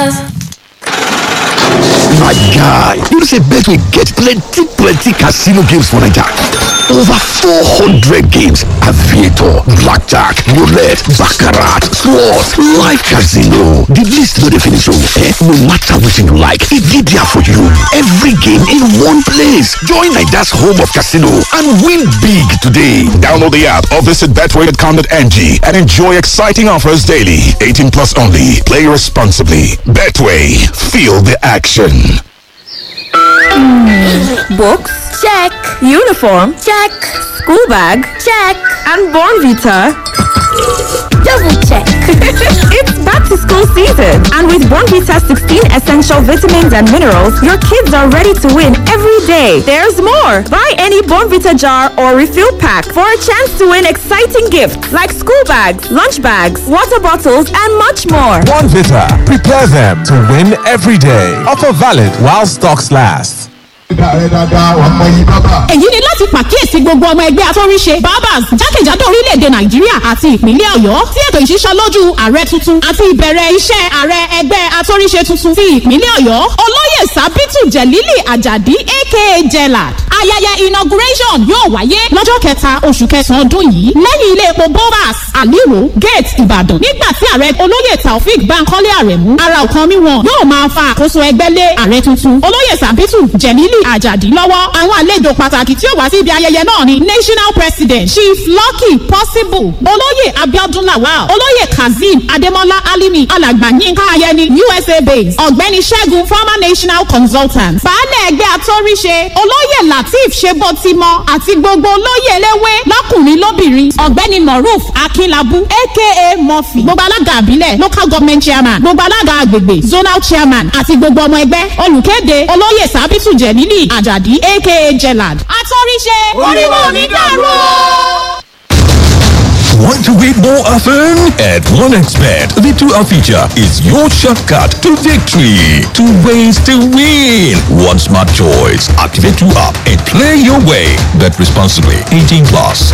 My guy, you know say Betway get plenty plenty casino games for Naija. Over 400 games, aviator, blackjack, roulette, baccarat, slots, live casino. The list no dey finish oh. Eh? No matter wetin you like, e dey there for you. Every game in one place. Join Naija's home of casino and win big today. Download the app or visit betway.com.ng and enjoy exciting offers daily. 18 plus only. Play responsibly. Betway. Feel the action. Books? Check. Uniform? Check. School bag? Check. And Born Vita? Double check. it's back to school season. And with Born Vita 16 essential vitamins and minerals, your kids are ready to win every day. There's more. Buy any Born Vita jar or refill pack for a chance to win exciting gifts like school bags, lunch bags, water bottles, and much more. One Vita. Prepare them to win every day. Offer valid while stocks last. èyí ni láti pàkíyèsí gbogbo ọmọ ẹgbẹ́ atóríṣe barbers jákèjádò orílẹ̀-èdè nàìjíríà àti ìpínlẹ̀ ọ̀yọ́ tí ètò ìṣísọlójú ààrẹ tuntun àti ìbẹ̀rẹ̀ iṣẹ́ ààrẹ ẹgbẹ́ atóríṣe tuntun ti ìpínlẹ̀ ọ̀yọ́ olóyè sábìtù jẹ̀lílì àjàdí aka jellad ayẹyẹ inauguration yóò wáyé lọ́jọ́ kẹta oṣù kẹsàn-án ọdún yìí lẹ́yìn ilé epo bovas aliru gate ìbàdàn nígbà tí ààrẹ olóyè taofik bankole aremu ara ọ̀kan mi wọn yóò máa fa àkóso ẹgbẹ́ lé ààrẹ tuntun olóyè sábìtù jẹ̀lílì àjàdí lọ́wọ́ àwọn àlejò pàtàkì tí ó wá sí ibi ayẹyẹ náà ni national president chief lucky possible olóyè abiodun lawal olóyè kazeem adémọlá alimi alàgbà yínká ayẹni usa base ọ̀gbẹ́ni ṣẹ́gun former national consultant baálẹ̀ ẹgbẹ́ atọ́ríṣe olóyè lateef ṣebọtimọ àti gbogbo olóyè eléwé lọ́kùnrin lóbìnrin ọ̀gbẹ́ni moruf akínlábù aka murphy gbogbo alága àbílẹ̀ local government chairman gbogbo alága agbègbè zonal chairman àti gbogbo ọmọ ẹgbẹ́ olùkéde olóyè sábìtù jẹ̀lílì àjàdí aka jellad atọ́ríṣe oríwó mi dàrú o. Want to win more often? At OneXBet, the 2-hour feature is your shortcut to victory. Two ways to win. One smart choice. Activate 2-up and play your way. Bet responsibly. 18 plus.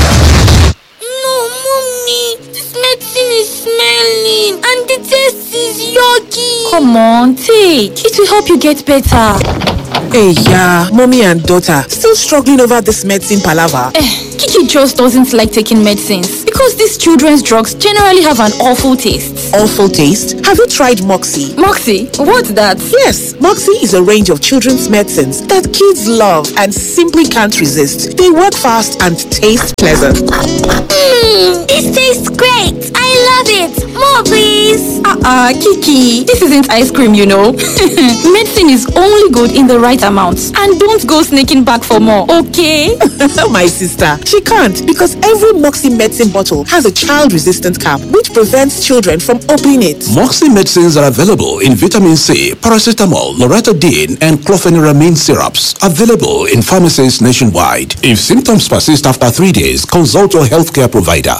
No, mommy. This medicine is smelling and the taste is yucky. Come on, take. It will help you get better. Hey, yeah, mommy and daughter still struggling over this medicine palaver. Eh, Kiki just doesn't like taking medicines because these children's drugs generally have an awful taste. Awful taste. Have you tried Moxie? Moxie, what's that? Yes, Moxie is a range of children's medicines that kids love and simply can't resist. They work fast and taste pleasant. Mmm, this tastes great. I love it. More, please. Uh-uh, Kiki, this isn't ice cream, you know. Medicine is only good in the right amount. And don't go sneaking back for more, okay? My sister, she can't because every Moxie medicine bottle has a child-resistant cap which prevents children from opening it. Moxie medicines are available in vitamin C, paracetamol, loratadine, and clofeniramine syrups. Available in pharmacies nationwide. If symptoms persist after three days, consult your healthcare provider.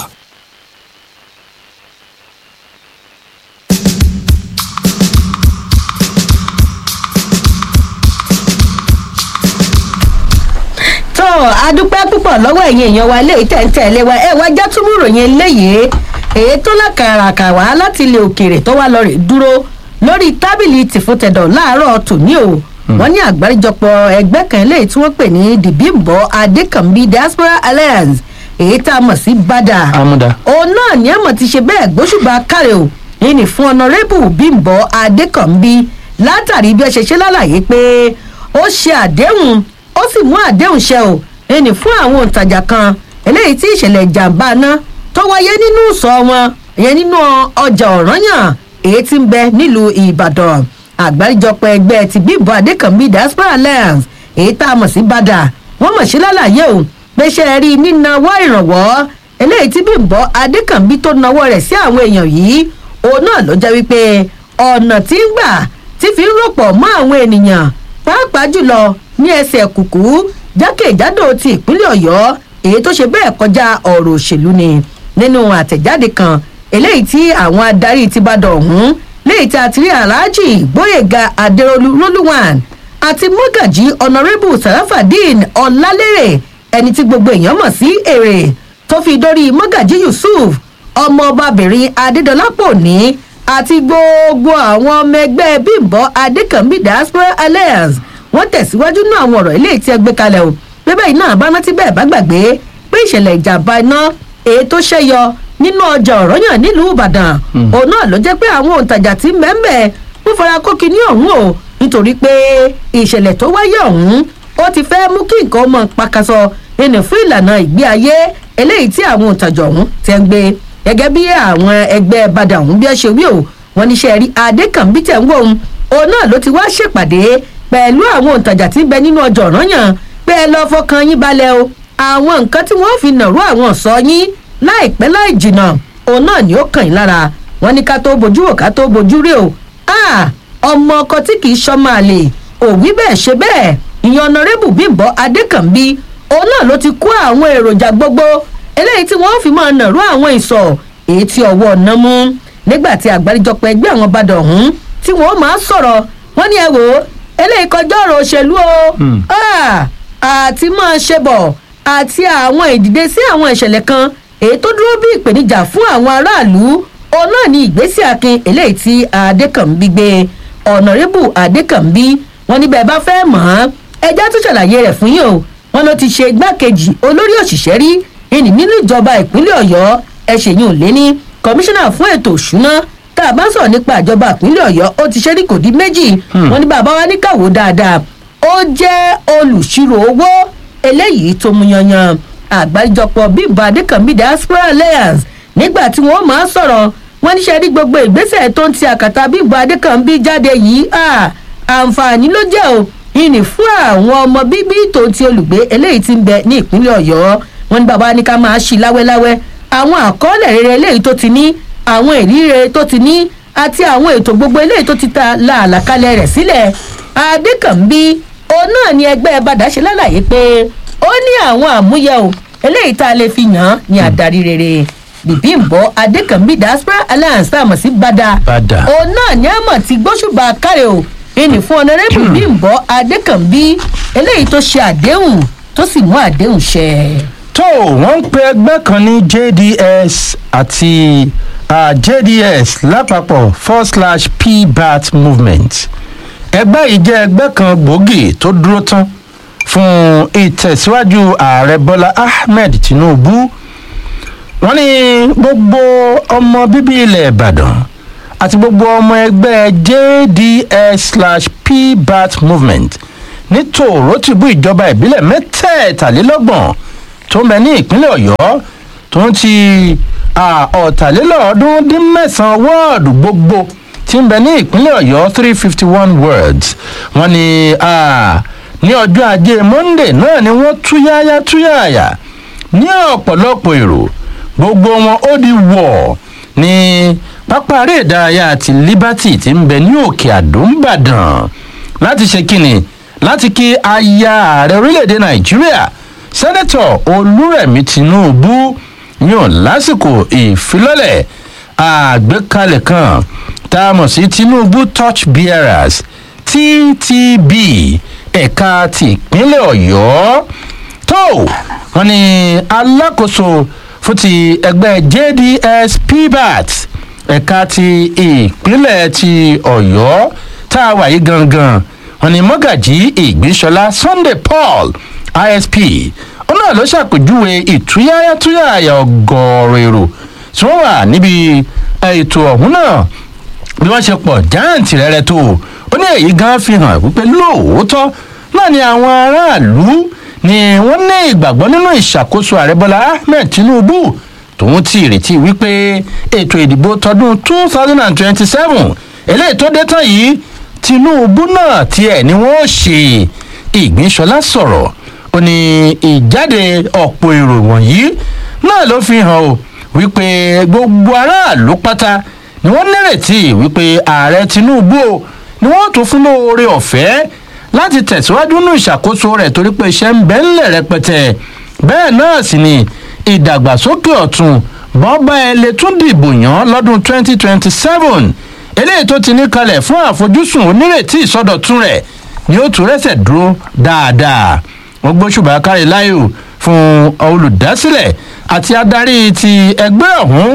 tó a dúpẹ́ púpọ̀ lọ́wọ́ ẹ̀yin èèyàn wa léyìí tẹ̀ǹtẹ̀lé wa ẹ̀ wá jẹ́ túmúrò yẹn léyìí èyí tó lákàràkà wá láti ilẹ̀ òkèèrè tó wá lọ rè dúró lórí tábìlì tìfúntẹ̀dọ̀ láàárọ̀ tòní o wọ́n ní àgbáríjọpọ̀ ẹgbẹ́ kan léyìí tí wọ́n pè ní dìbìmbọ adékànbí diaspora alliance èyí tá a mọ̀ sí bada Àmúdá. òun náà ní àmọ̀ ti ṣe bẹ́ẹ̀ gbóṣùbà kárẹ̀ o ìní fún ọ̀nàrẹ́bù bímbọ adékànbí látàrí bí ẹ ṣe ṣe lálàyé pé ó ṣe àdéhùn ó sì mú àdéhùn ṣẹ o ẹnì fún àwọn òǹtajà kan eléyìí tí ìṣẹ̀lẹ̀ ìjàmbá ná tó wáyé nínú ìsọ̀ wọn ìyẹn nínú ọjà ọ̀ranyàn èyí tí ń bẹ nílùú ìbàdàn àgbáríjọpọ̀ ẹgbẹ́ ti bímbọ adékànbí diaspora alliance èyí tá a mọ̀ sí bàdà wọ́n mọ̀ sí lálàyé o pé ṣe é rí nínáwó ìrànwọ́ eléyìí tí bímbọ adékànbí tó nawọ́ rẹ̀ sí àwọn èèyàn yìí òun náà ló jẹ́ wípé ọ̀nà tí ń gbà tí fi ń rọ̀pọ̀ mọ́ àwọn ènìyàn pàápàá jùlọ ní ẹsẹ̀ kùkú jákèjádò ti ìpínlẹ̀ ọ̀yọ́ èyí tó ṣe bẹ́ẹ̀ kọjá ọ̀rọ̀ òṣèlú ni nínú àtẹ̀jáde kan eléyìí tí àwọn adarí ti bá dọ̀ ọ̀hún léyìí tí a ti rí aláàjì gbóyèga adérólú lólúwàn àti mọ́gàjí ọ̀nàrẹ́bù sàràfàdín ọ̀làlérè ẹni tí gbogbo èèyàn mọ̀ sí èrè tó fi dórí mọ́gàjí yusuf ọmọ ọbabìnrin adédọlápọ̀ ní àti gbogbo àwọn ọmọ ẹgbẹ́ bímbọ adékànbí diaspora alliance wọ́n tẹ̀síwájú náà àwọn ọ̀rọ̀ ilé tí ẹ gbé kalẹ̀ o bíbẹ́ iná bá rántí bẹ́ẹ̀ bá gbàgbé pé ìṣẹ̀lẹ̀ ìjàmbá iná èyí tó ṣẹ́yọ nínú ọjà ọ̀rọ̀yàn nílùú ìbàdàn òun náà ló jẹ́ pé àwọn òǹtajà tí mẹ́mẹ́ ń fara kókì ní ọ̀hún o nítorí pé ìṣẹ̀lẹ̀ tó wáyé ọ̀hún ó ti fẹ́ mú kí nǹkan ọmọ pàkàṣọ ẹnì fún ìlànà ìgbé ayé eléyìí tí àwọn òǹtajà ọ̀hún ti ń gbé gẹ́gẹ́ bí àwọn ẹgbẹ́ badà ọ̀hún bí ẹ ṣe wí o wọn níṣẹ́ rí adékànbí tẹ̀ ń wò ó òun náà ló ti wá ṣèpàdé pẹ̀lú àwọn òǹtajà tí ń bẹ nínú ọjà ọ̀ranyàn pé ẹ lọ́ọ́ fọkàn yín balẹ̀ o àwọn nǹkan tí wọ́n fi nàró àwọn ọ̀sọ́ yín láìpẹ́ láì jìnnà òun náà ni ó kàn yín lára wọn ní ká tó bojú wò ká tó bojú rí o ọmọ ọkọ tí kì í ṣọmọ àlè òwí bẹ́ẹ̀ ṣe bẹ́ẹ̀ ìyẹn ọ̀nàrẹ́bù bímbọ́ adékànbí òun náà ló ti kó àwọn èròjà gbogbo eléyìí tí wọ́n fi máa nàró àwọn ìsọ̀ èyí tí ọwọ́ ọ̀nà mú nígbà tí àgbáríjọpọ̀ ẹgbẹ́ àwọn badàn ọ̀hún tí wọ́n máa sọ̀rọ̀ wọ́n ní ẹ wò ó eléyìí kọjá ọ̀rọ̀ òṣèlú o àti máa ṣe bọ̀ àti àwọn ìdìde sí àwọn ìṣẹ̀lẹ̀ kan èyí tó dúró bí ìpèníjà fún àwọn aráàlú òun náà ní ìgbésí akin eléyìí tí adékànbí gbé ọ̀nàrẹ́bù adékànbí wọn níbẹ̀ bá fẹ́ mọ̀ ọ́n ẹjẹ́ tó ṣàlàyé rẹ̀ fún yín o wọn ló ti ṣe igbákejì olórí òṣìṣẹ́ rí ìní nínú ìjọba ìpínlẹ̀ ọ̀yọ́ ẹ̀ṣẹ̀yìn òlé ní kọmíṣánná fún ètò òṣùná tá a bá sọ̀rọ̀ nípa ìjọba ìpínlẹ̀ ọ̀yọ́ ó ti ṣe rí kò dín méjì wọn ní bàbá wa ní kàwó dáadáa ó jẹ́ olùṣirò owó eléyìí tó mú yanyan àgbáríjọpọ̀ bímbọ adékànbí diaspora alliance nígbà tí wọ́n máa sọ̀rọ̀ wọ́n níṣẹ́ rí gbogbo ìgbésẹ̀ tó ń ti àkàtà bímbọ adékànbí jáde yìí àǹfààní ló jẹ́ o ìní fún àwọn ọmọ bíbí tó ti olùgbé eléyìí ti ń bẹ ní ìpínlẹ̀ ọ̀yọ́ wọn ní bàbá ní ká máa ṣí láwẹ́láwẹ́ àwọn àkọọ́lẹ̀ rere eléyìí tó ti ní àwọn ìrírí tó ti ní àti àwọn ètò gbogbo eléyìí tó ti ta làálàkalẹ̀ rẹ̀ sílẹ̀ adékànbí òun náà ni ẹgbẹ́ bàdá ṣe lálàyé pé ó ní àwọn àmúyẹ o eléyìí tá a lè fi yàn án ní adarí rere bìbíǹbọ adékànbí diaspora alliance tá a mọ̀ sí bàdà òun náà ni a mọ̀ ti gbóṣùbà káre o ìní fún ọ̀nàrẹ́bù bímbọ adékànbí eléyìí tó ṣe àdéhùn tó sì mú àdéhùn ṣẹ. tó wọ́n ń pe ẹgbẹ́ kan ní jds àti uh, jds lápapọ̀ forward slash pbat movement ẹgbẹ́ yìí jẹ́ ẹgbẹ́ kan gbòógì tó dúró tán fún ìtẹ̀síwájú ààrẹ bọ́lá ahmed tinubu wọ́n ní gbogbo ọmọ bíbí ilẹ̀ ìbàdàn àti gbogbo ọmọ ẹgbẹ́ jds slash pbat movement ní tòrótìbú ìjọba ìbílẹ̀ mẹ́tẹ̀ẹ̀tàlélọ́gbọ̀n tó ń bẹ ní ìpínlẹ̀ ọ̀yọ́ tó ń ti ọ̀tàlélọ́ọ̀ọ́dún dín mẹ́sàn-án wọ́ọ̀dù gbogbo tí ń bẹ ní ìpínlẹ̀ ọ̀yọ́ three fifty one words wọ́n ní ní ọjọ́ ajé monde náà ni wọ́n túyáyá túyáyà ní ọ̀pọ̀lọpọ̀ èrò gbogbo wọn ó di wọ̀ ní pápá eré ìdárayá àti liberty ti ń bẹ ní òkè àdó ńbàdàn láti ṣe kíni láti kí aya ààrẹ orílẹ̀-èdè nàìjíríà sẹ́nẹ́tọ̀ olúrẹ̀mí tinubu yàn lásìkò ìfilọ́lẹ̀ àgbékalẹ̀ kan tá a mọ̀ sí tinubu touch bearers ttb ẹ̀ka ti ìpínlẹ̀ ọ̀yọ́ tó wọn ni alákòóso fún ti ẹgbẹ́ jds pbat ẹ̀ka ti ìpínlẹ̀ ti ọ̀yọ́ tá a wà yí gangan wọn ni mọ́gàjí ìgbésọlá sunday paul isp ó náà ló ṣàpèjúwe ìtúyáyátúyàyà ọgọ́rọ̀ èrò tí wọ́n wà níbi ètò ọ̀hún náà bí wọ́n ṣe pọ̀ jáǹtì rẹ̀rẹ̀ tó ó ní èyí gan fi hàn wípé lóòótọ́ náà ni àwọn aráàlú ni wọ́n ní ìgbàgbọ́ nínú ìṣàkóso ààrẹ bọ́lá ahmed tinubu tòun ti ìrètí wípé ètò ìdìbò tọdún two thousand and twenty-seven eléyìí tó dé tán yìí tinubu náà tiẹ̀ ni wọ́n ṣe ìgbínsọlá sọ̀rọ̀ ó ní ìjáde ọ̀pọ̀ èrò wọ̀nyí náà ló fi hàn o wípé gbogbo aráàlú pátá ni wọ́n nírètí wípé ààrẹ tinubu o ni wọ́n tún fún lóore ọ̀fẹ́ láti tẹ̀síwájú nínú ìṣàkóso rẹ̀ torí pé iṣẹ́ ń bẹ́ ńlẹ̀ rẹpẹtẹ bẹ́ẹ̀ náà sì ni ìdàgbàsókè ọ̀tún bọ́bá ẹ lè tún dìbò yàn lọ́dún 2027 eléyìí tó ti ní kalẹ̀ fún àfojúsùn onírètí ìsọdọ̀tún rẹ̀ ni ó tún rẹ́sẹ̀ dúró dáadáa wọ́n gbóṣùbà kárí láyò fún olùdásílẹ̀ àti adarí ti ẹgbẹ́ ọ̀hún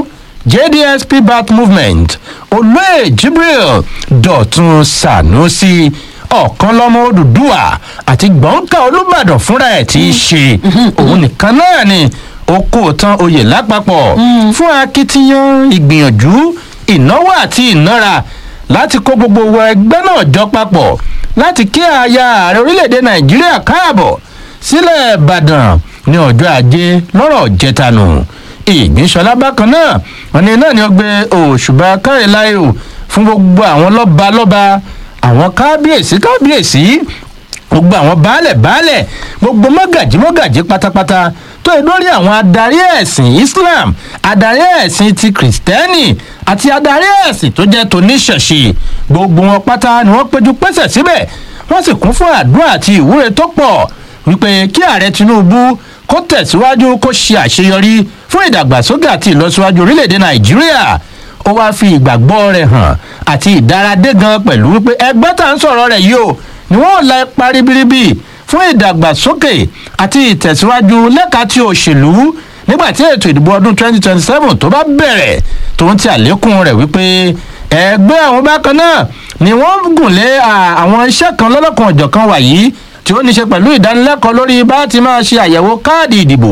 jdsp bat movement olóyè jibril dọ̀tun sanusi ọ̀kan lọ́mọ odùduwà àti gbọ̀ǹkà olùbàdàn fúnra ẹ̀ tí í ṣe òun nìkan náà ni ó kó tán oyè lápapọ̀ fún akitiyan ìgbìyànjú ìnáwó àti ìnára láti kó gbogbo wọ ẹgbẹ́ náà jọ papọ̀ láti kí aya ààrẹ orílẹ̀-èdè nàìjíríà káàbọ̀ sílẹ̀ ìbàdàn ní ọjọ́ ajé lọ́rọ̀ jẹtanu ìgbínsọlá bákan náà wọn ni náà ni ó gbé òṣùbà káyọ̀láyò fún gbogbo àwọn lọ́ba-lọ́ba àwọn kábíyèsí kábíyèsí gbogbo àwọn baálẹ̀ baálẹ̀ gbogbo mọ́gàjí mọ́gàjí pátápátá tó yẹ lórí àwọn adarí ẹ̀sìn islam adarí ẹ̀sìn ti kìrìsìtẹ́nì àti adarí ẹ̀sìn tó jẹ́ toníṣẹ̀ṣe gbogbo wọn pátá ni wọ́n péjú pésẹ̀ síbẹ̀ wọ́n sì kún fún àdúrà àti ìwúre tó pọ̀ wípé kí ààrẹ tinubu kó tẹ̀síwájú kó ṣe àṣeyọrí fún ìdàgbàsókè àti ìlọsíwájú orílẹ̀-èdè nàìjíríà ó wáá fi ìgbàgbọ́ rẹ̀ hàn àti ìdáradé gan pẹ̀lú wípé ẹgbẹ́ tá à ń sọ̀rọ̀ rẹ̀ yìí o ni wọ́n la ipa ribiribi fún ìdàgbàsókè àti ìtẹ̀síwájú lẹ́ka tí òṣèlú nígbà tí ètò ìdìbò ọdún 2027 tó bá bẹ̀rẹ̀ tó ń ti àlékún rẹ̀ wípé ẹgbẹ́ àwọn bákan náà ni wọ́n gùn lé àwọn iṣẹ́ kan lọ́lọ́kan ọ̀jọ̀kan wàyí tí ó ní ṣe pẹ̀lú ìdánilẹ́kọ̀ọ́ lórí bá ti máa ṣe àyẹ̀wò káàdì ìdìbò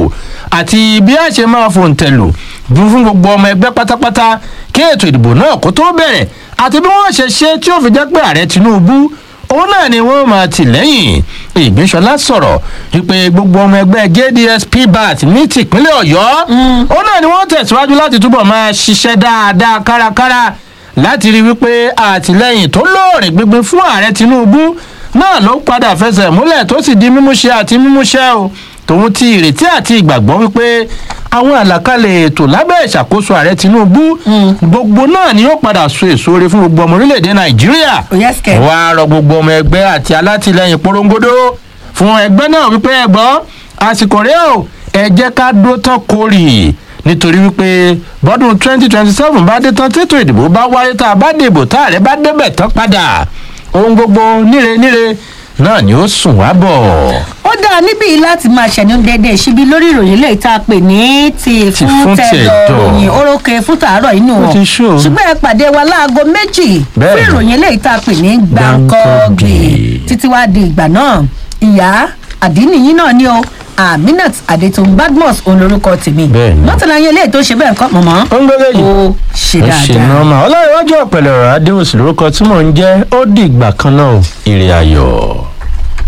àti bí a ṣe máa fòǹtẹ̀lù fún gbogbo ọmọ ẹgbẹ́ pátápátá kí ètò ìdìbò náà kó tó bẹ̀rẹ̀ àti bí wọ́n ṣe ṣe tí ó fi jẹ́ pé ààrẹ tinubu òun náà ni wọ́n máa tì lẹ́yìn ìgbésọlá sọ̀rọ̀ wípé gbogbo ọmọ ẹgbẹ́ jds pbat ní tìpínlẹ̀ ọ̀yọ́ òun náà ni wọ́n tẹ̀síwájú láti túbọ̀ máa ṣiṣẹ́ dáadáa kárakára láti rí wípé àtìlẹyìn tó lóòrìn gbígbín fún ààrẹ tinubu náà ló padà fẹsẹ̀ múlẹ̀ tó sì di mímúṣẹ àti mímúṣẹ o tòun ti ìrètí àti ìgbàgbọ́ wípé àwọn àlàkalẹ̀ ètò lábẹ́ ìṣàkóso ààrẹ tinubu gbogbo náà ni yóò padà so èso re fún gbogbo ọmọ orílẹ̀-èdè nàìjíríà wà á rọ gbogbo ọmọ ẹgbẹ́ àti alátìlẹyìn porongodo fún ẹgbẹ́ náà wípé ẹ̀gbọ́n àsìkò rẹ̀ o ẹ jẹ́ ká dó tán kórì nítorí wípé bọ́dún twenty twenty seven bá dé tán tètò ìdìbò bá wáyé tá a bá dìbò tá ààrẹ bá débẹ̀ tán padà ohun gbogbo níre níre náà ni ó sùn wá bọ̀. ó dáa níbí láti máa ṣẹ̀nu déédéé síbi lórí ìròyìn lè tá a pè ní ti fún tẹ̀dọ̀ ròyìn orókè fún tàárọ̀ inú wọn ṣùgbọ́n ẹ pàdé wa láago méjì fún ìròyìn lè tá a pè ní gbàǹkọ́gbì títí wá di ìgbà náà ìyá àdínìyí náà ni o aminat adetun badmus òun lorúkọ tèmi mọ́tàlá yẹn lè tó ṣe bẹ́ẹ̀ kọ́ mọ̀mọ́ ó ń gbẹ́lẹ́ yìí ó ṣe dáadáa. ṣe nọ́ọ̀mà ọlọ́run iwájú ọ̀pẹ̀lẹ̀ ọ̀rọ̀ adéhùn sí lórúkọ tí mò ń jẹ́ ó dìgbà kan náà ire ayọ̀.